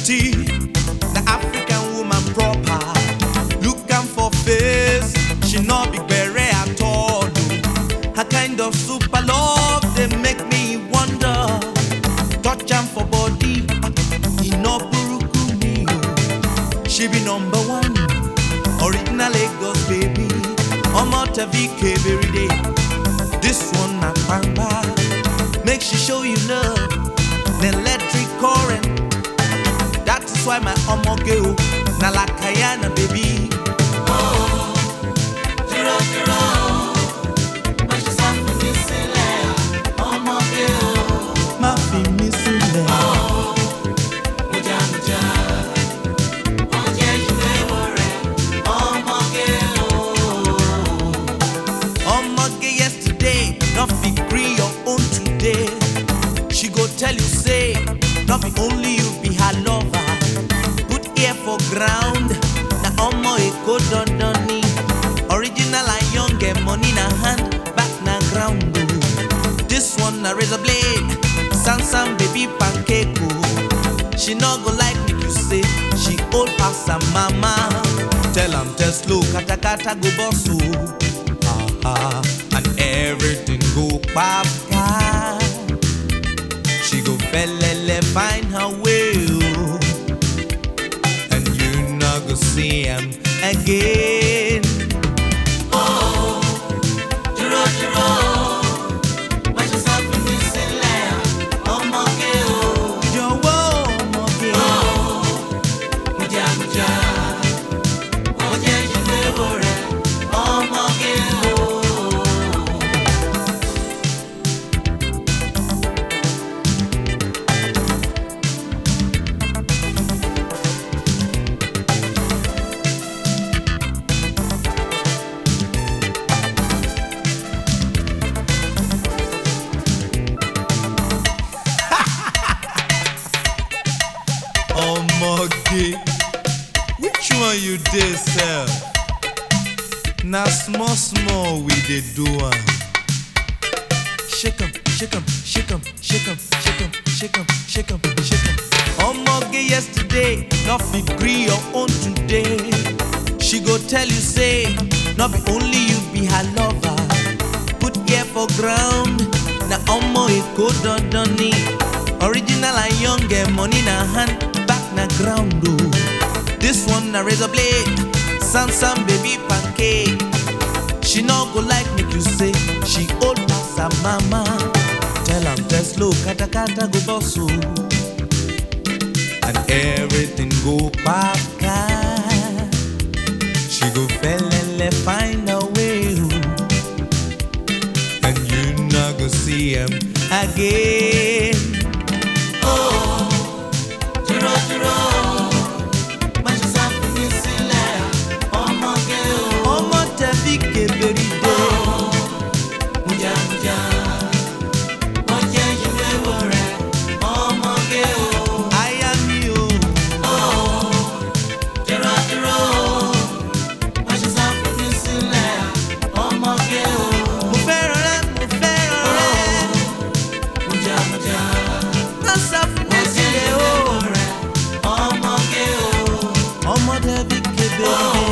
beauty, the African woman proper. Look am for face, she no be bere at all. Her kind of super love they make me wonder. Touch am for body, e no buruku me. o. She be number one, original Lagos baby. Omo Tevi every day. This one na pamba, make she show you love, the electric current. That is why my omo girl na lakayana baby. Dúró dúró, má ṣe sá fún mi sílẹ̀, ọmọge o. Má fi mí sílẹ̀. Mújà mújà, ó jẹ́ ìwé wo rẹ̀, ọmọge o. Omoge yesterday, not fit gree your own today. She go tell you say, not be only you be her lover. Put ear for ground, na omo eko dondoni. Original and young, get money na hand, back na ground. oh. This one na razor blade, Sansan baby pancake. oh. She no go like make you say she old pass her mama. Tell am tell slow, kata kata go boss oh. Ah, and everything go papa. She go felele find her way, oh. and you not go see him again. Dúró dúró, má ṣe sá fún mi sílẹ̀, ọmọge o. Jọ̀wọ́ ọmọge, Mújà mújà, ó jẹ́ ìwé wo rẹ̀, ọmọge o. ọmọge, which one you dey sell? Na small small we dey do am. Shake am, shake am, shake am, shake am, shake am, shake am, shake am, shake am. Omoge yesterday, no fit gree your own today. She go tell you say, no be only you be her lover. Put ear for ground, na omo eko dondoni. Original and young, get money na hand, back na ground oh. This one na razor blade, Sansan baby pancake. She no go like make you say she old pass her mama. Tell am tell slow, kata kata go boss oh. and everything go paka. She go felele find a way, oh. and you not go see him again. Dúró dúró, má ṣe sá fún mi sílẹ̀, ọmọge o. Ọmọ tẹ̀bí kébèrè dé. Mújà mújà, ó jẹ́ ìwé wo rẹ̀, ọmọge o. Aya mi o, Dúró dúró, má ṣe sá fún mi sílẹ̀, ọmọge o. mo fẹ́ràn rẹ, mo fẹ́ràn rẹ. Mújà mújà, Má sá fún mi ó jẹ́ sílẹ̀ ìwé o. wo rẹ̀, ọmọge o. Ọmọ tẹ̀bí kébèrè dé.